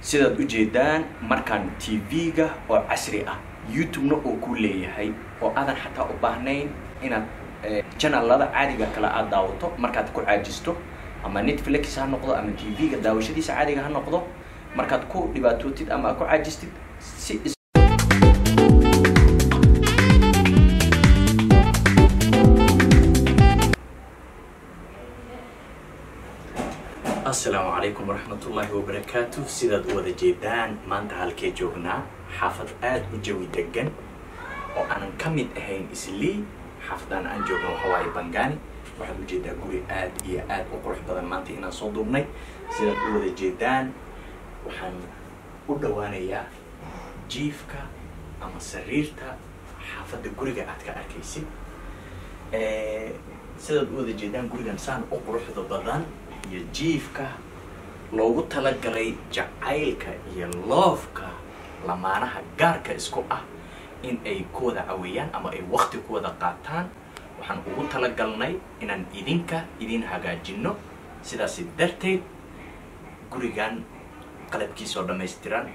sidaad ujeedaan markaan tv-ga oo casri ah youtube-na oo ku leeyahay oo aadan xataa u baahnayn inaad janalada caadiga kale aad daawato markaad ku caajisto ama netflix ha noqdo ama tv-ga daawashadiisa caadiga ha noqdo markaad ku dhibaatootid ama aad ku caajistid si asalaamu calaykum waraxmatullaahi wabarakaatu sidaad u wada jeedaan maanta halkee joognaa xaafad aada u jawi degan oo aanan ka mid ahayn islii xaafadaan aan joogno waxa waaye bangani waxaad ujeedaa guri aad iyo aad u qurux badan maanta inaan soo duubnay sidaad u wada jeedaan waxaan u dhawaanayaa jiifka ama sariirta xaafadda guriga aad ka arkaysid sidaad u wada jeedaan gurigan saan u quruxda badan iyo jiifka loogu talagalay jacaylka iyo loofka lamaanaha gaarka isku ah in ay ku wada caweeyaan ama ay wakti ku wada qaataan waxaan ugu talagalnay inaan idinka idin hagaajino sidaasi darteed gurigan qalabkiisoo dhammaystiran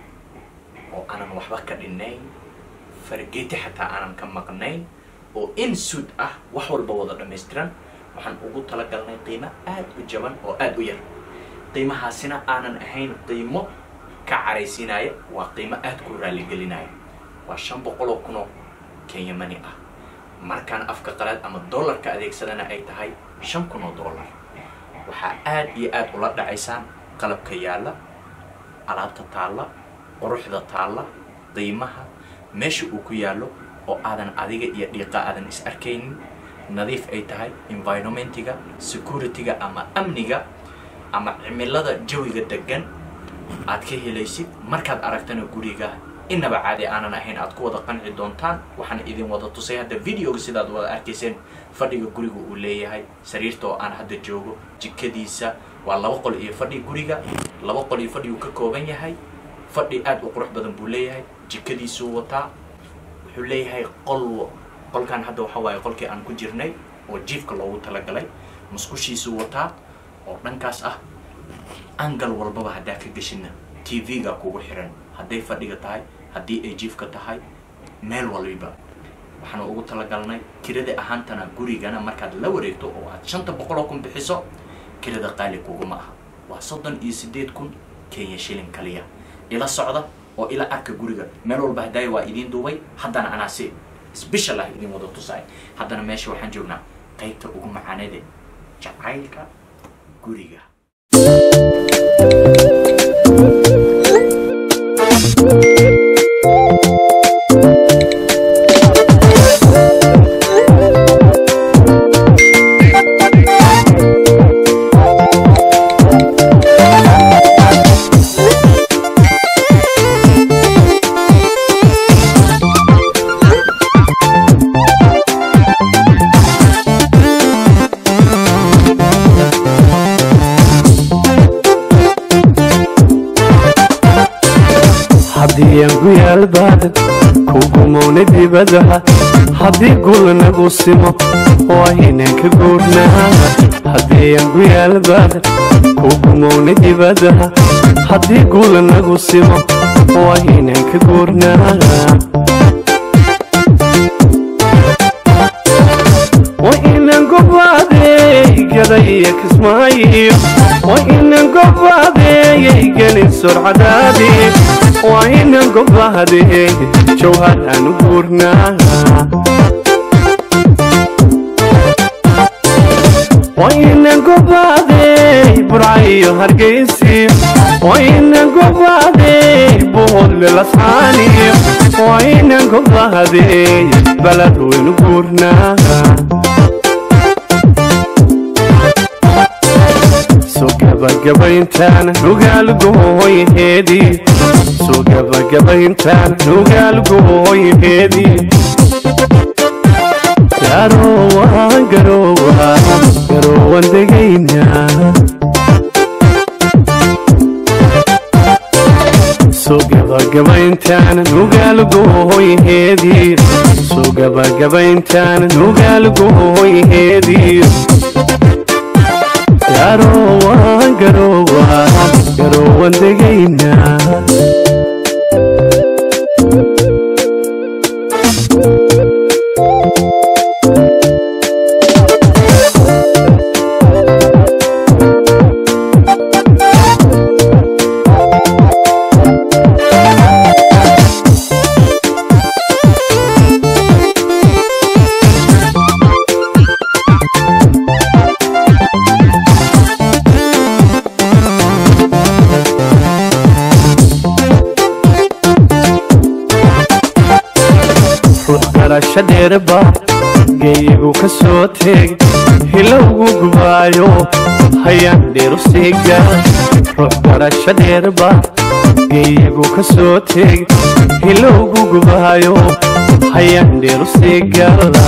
oo aanan waxba ka dhinayn fargeeti xataa aanan ka maqnayn oo in suud ah wax walba wada dhammaystiran waxaan ugu talagalnay qiimo aada u jaban oo aada u yar qiimahaasina aanan ahayn qiimo ka caraysiinaya waa qiimo aada ku raaligelinaya waa shan boqol oo kunoo kenyamani ah markaan afka qalaad ama dollarka adeegsadana ay tahay shan kun oo dollar waxaa aada iyo aada ula dhacaysaan qalabka yaalla alaabta taalla quruxda taalla qiimaha meesha uu ku yaallo oo aadan adiga iyo dhiiqa aadan is arkaynin nadiif ay tahay environmentiga security-ga ama amniga ama cimilada jawiga degan aad ka helaysid markaad aragtana guriga inaba caadi aanan ahayn aad ku wada qanci doontaan waxaan idin wada tusay hadda videoga sidaad wada arkayseen fadhiga guriga uu leeyahay sariirta oo aan hadda joogo jikadiisa waa laba qol iyo fadhi guriga laba qol iyo fadhi uu ka kooban yahay fadhi aada u qurux badan buu leeyahay jikadiisuu wataa wuxuu leeyahay qol qolkan hadda waxa waaye qolkii aan ku jirnay oo jiifka loogu talagalay musqushiisuu wataa oo dhankaas ah angal walbaba haddaa ka geshina t v-ga kugu xiran hadday fadhiga tahay haddii ay jiifka tahay meel waliba waxaanu ugu talagalnay kirada ahaantana gurigana markaad la wareegto oo aad shanta boqoloo kun bixiso kirada qaali kuguma aha waa soddon iyo siddeed kun kenya shilin kaliya ila socda oo ila arka guriga meel walba haddaaya waa idiin duubay haddana anaasi sbeshal ah idin wada tusaay haddana meesha waxaan joognaa qaybta ugu macaanade jacaylka guriga haddiyaan guyaal baadan kugumowna dibadaha haddii gulnagu simo waa inaan ka guurnaa haddiyaan guyaal baadan kugumowna dibadaha haddii gulnagu simo waa inaan ka guurnaa waa inaan gobaadeeygada kismaayo waa inaan gobaadeeyay gelin surcadaadii waa inaan gobaadeey jawhar aan u guurnaa waa inaan gobaadeey burcayo hargaysiyo waa inaan gobaadeey buhodle lascaaniyo waa inaan gobaadeey balad waynu guurnaa soo gabagabayntaana nugaalgooyheedii soo gabagabayntaana nugaalgooyheedii garoowa garoowa garoowan degaynaa soo gabagabayntaana nugaalgooyheedii soo gabagabayntaana nugaalgooyheedii garowaan garowaan garowaan degaynaa ruux garasho dheerba geeyigu ka soo teeg hilowgu gubaayo hayaan dheeru siiga ruux garasho dheerba geeyigu ka soo teeg hilowgu gubaayo hayaan dheeru siigala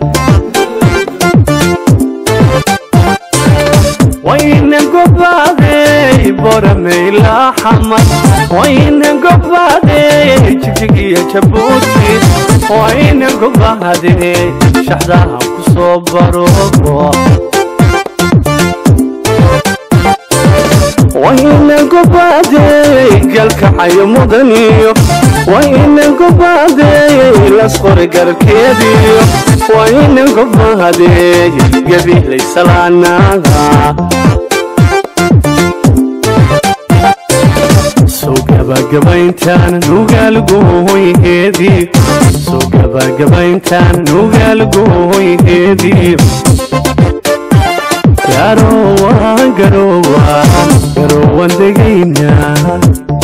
wayna gobaadey borameylaa xamar wayna gobaadey jigjigiyo jabuuti wayna gobaadey shaxdaha ku soo baroogo wayna gobaadey galkacayo mudaniyo wayna gobaadey lasqori garkeediyo wayna gobaadey gabihlay salaanaada soo gabagabayntaan nugaalgooyheedii soo gabagabayntaan nugaalgooyheedii garowaan garowaan garowaan degaynaa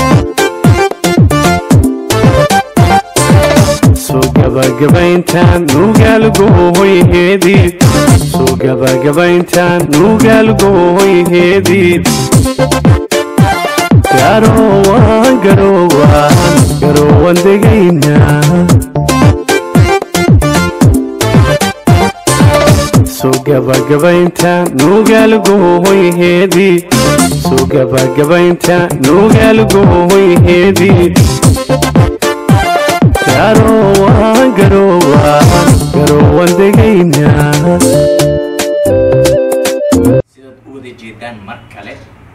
soo gabagabayntaan nugaalgooyheedii soo gabagabayntaan nugaalgooyheedii garowaan garowaan garowaan degaynaa soo gabagabayntaan nugaalgooyheedii soo gabagabayntaan nugaalgooyheedii garowaan garowaan garowaan degaynaa sidaad u wada jeedaan mar kale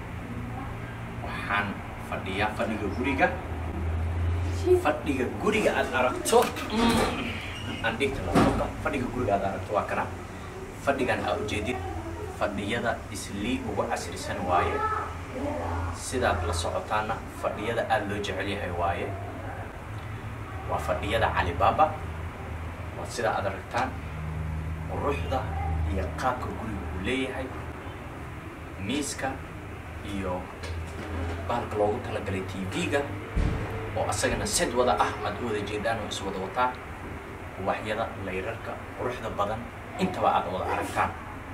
waxaan fadhiyaa fadhiga guriga fadhiga guriga aad aragto aan dhigta laptopka fadhiga guriga aad aragto waa kana fadhigan aa ujeedid fadhiyada islii ugu casrisan waaye sidaad la socotaana fadhiyada aada loo jecel yahay waaye waa fadhiyada calibaba waa sida aad aragtaan quruxda iyo qaabka guriga uu leeyahay miiska iyo bahalka loogu talagalay tv-ga oo asagana sed wada ah aad u wada jeedaan oo iswada wataa uwaxyada layrarka quruxda badan intaba aad wada aragtaan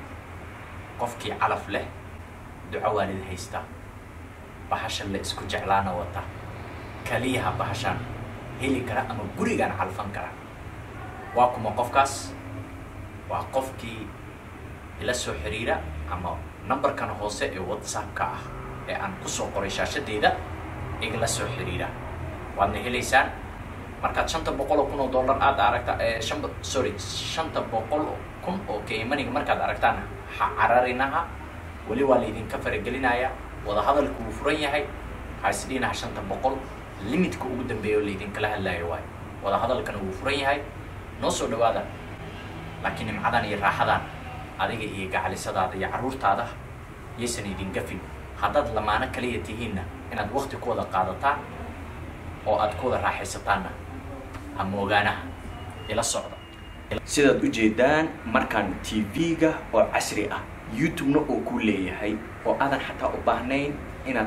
qofkii calaf leh duco waalid haysta bahashan la isku jeclaana wata kaliyaha bahashaan heli kara ama gurigaan calfan kara waa kuma qofkaas waa qofkii ila soo xiriira ama numberkan hoose ee whatsappka ah ee aan kusoo qoray shaashadeeda igala soo xiriira waadna helaysaan markaad shanta boqol oo kun oo dollar aad aragta shan sorry shanta boqol kun oo kaymaniga markaad aragtaan ha cararinaha weli waa laydinka faragelinaya wadahadalku wuu furan yahay ha isdhiinaha shanta boqol limitka ugu dambeeya oo laydinkala hadlaayo waayo wadahadalkana wuu furan yahay noo soo dhawaada laakiin nimcadan iyo raaxadan adiga iyo gacalisadaada iyo carruurtaada yaysan idin gafin haddaad lamaano kaliya tihiinna inaad wakti ku wada qaadataan oo aad ku wada raaxaysataanna ha moogaanaha ila socda sidaad ujeedaan markaan tv-ga oo casri ah youtube-na oo ku leeyahay oo aadan xataa u baahnayn inaad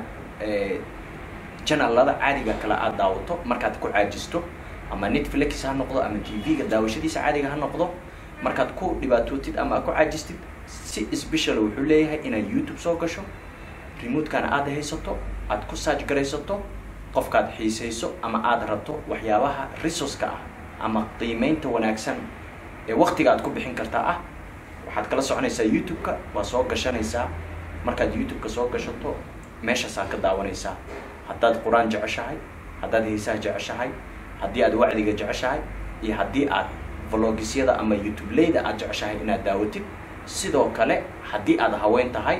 janalada caadiga kale aad daawato markaad ku caajisto ama netflix ha noqdo ama tv-ga daawashadiisa caadiga ha noqdo markaad ku dhibaatootid ama aad ku caajistid si special wuxuu leeyahay inaad youtube soo gasho remote-kana aad haysato aad ku saaj garaysato qofkaad xiisayso ama aad rabto waxyaabaha resourceka ah ama qiimeynta wanaagsan ee waktiga aad ku bixin kartaa ah waxaad kala soconaysaa youtube-ka waa soo gashanaysaa markaad youtube-ka soo gashato meeshaasaa ka daawanaysaa haddaad qur-aan jeceshahay haddaad heesaha jeceshahay haddii aad wacdiga jeceshahay iyo haddii aad vlogisyada ama youtube leyda aad jeceshahay inaad daawatid sidoo kale haddii aad haween tahay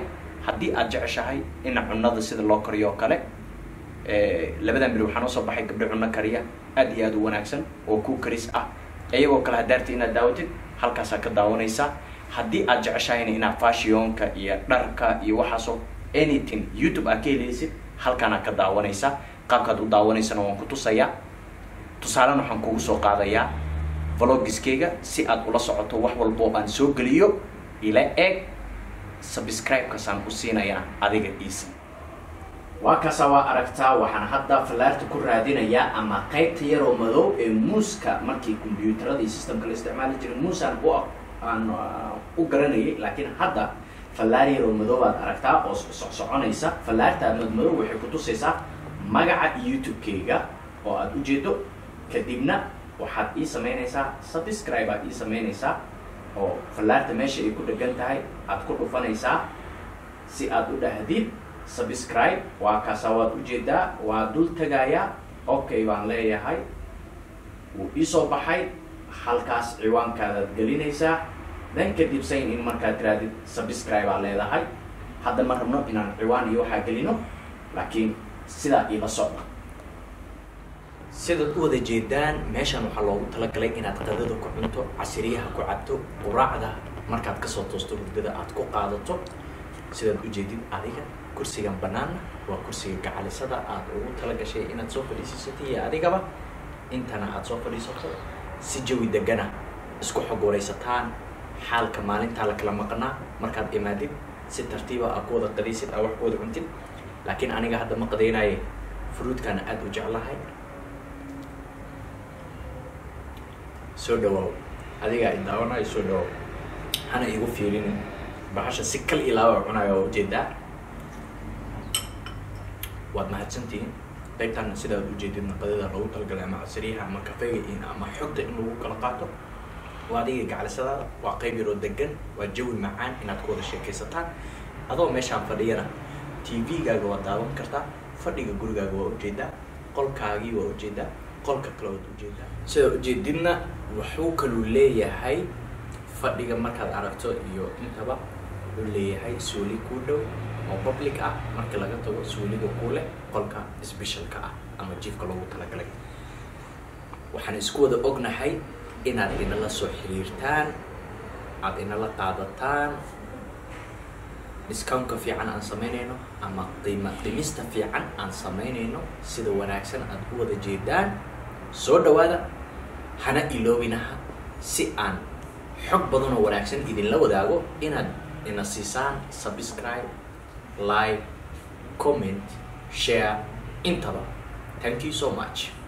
haddii aad jeceshahay in cunada sida loo kariyo oo kale labadan beri waxaa noo soo baxay gabdho cunno kariya aad iyo aad u wanaagsan oo ku karis ah iyagoo kale hadaarta inaad daawatid halkaasaa ka daawanaysaa haddii aad jeceshahayna inaad fashionka iyo dharka iyo waxaasoo anything youtube aad ka helaysid halkaanaad ka daawanaysaa qaabkaad u daawanaysana waan ku tusayaa tusaalena waxaan kugu soo qaadayaa vlogiskeyga si aad ula socoto wax walbo aan soo geliyo ila eeg subscribe-kaasaan u siinayaa adiga easy waa kaasa waa aragtaa waxaan hadda fallaarta ku raadinayaa ama qaybta yaroo madow ee muuska markii combyuutarada iyo systemka la isticmaali jiray muusaan u aan u garanayay laakiin hadda fallaar yaroo madow baad aragtaa oo socsoconaysa fallaarta madmadow waxay ku tusaysaa magaca youtube-keyga oo aada ujeedo kadibna waxaad ii samaynaysaa subscribe aad ii samaynaysaa oo fallaarta meesha ay ku dhegan tahay aad ku dhufanaysaa si aad u dhahdid subscribe waa kaasa waad ujeedaa waa dul tagayaa okay baan leeyahay wuu iisoo baxay halkaas ciwaankaadaad gelinaysaa dan kadib sayn in markaad tiraadid subscribe aa leedahay hadda ma rabno inaan ciwaan iyo waxaa gelino laakiin sidaa iila socda sidaad u wada jeedaan meeshan waxaa loogu talagalay inaad qadada ku cunto casiriyaha ku cabto quraacda markaad kasoo toosto hurdada aad ku qaadato sidaad ujeedid adiga kursigan banaanna waa kursiga gacalisada aad ugu talagashay inaad soo fadhiisiisato iyo adigaba intana aad soo fadhiisato si jawi degana isku xog waraysataan xaalka maalintaa la kala maqnaa markaad imaadid si tartiiba aad ku wada qadaysid aa wax ku wada cuntid laakiin aniga hadda ma qadaynaye fruudkana aada u jeclahay soo dhawaaw adigaa i daawanayo soo dhawaaw hana igu fiirinin bahasha si kal ilaaba cunayo oo ujeedaa waad mahadsantihiin qaybtaana sidaad ujeedid naqadada loogu talagalay ama casriyaha ama kafeega in ama xogta in lagu kala qaato waa adiga gacalisadaada waa qayb yaroo degan waa jawi macaan inaad ku wada sheekaysataan adoo meeshaan fadhiyana t v-gaaga waa daawan kartaa fadhiga gurigaaga waa ujeedaa qolkaagii waa ujeedaa qolka kale waad ujeedaa sidaa ujeedidna wuxuu kaluu leeyahay fadhiga markaad aragto iyo intaba wuxuu leeyahay suuli kuu dhow oo public ah marka laga tago suuliga ku leh qolka specialka ah ama jiifka loogu talagalay waxaan isku wada ognahay inaad inala soo xiriirtaan aada inala qaadataan discountka fiican aan samaynayno ama qiima dhimista fiican aan samaynayno sida wanaagsan aad u wada jeedaan soo dhawaada hana iloobinaha si aan xog badan oo wanaagsan idinla wadaago inaad ina siisaan subscribe like comment share intaba thank you so much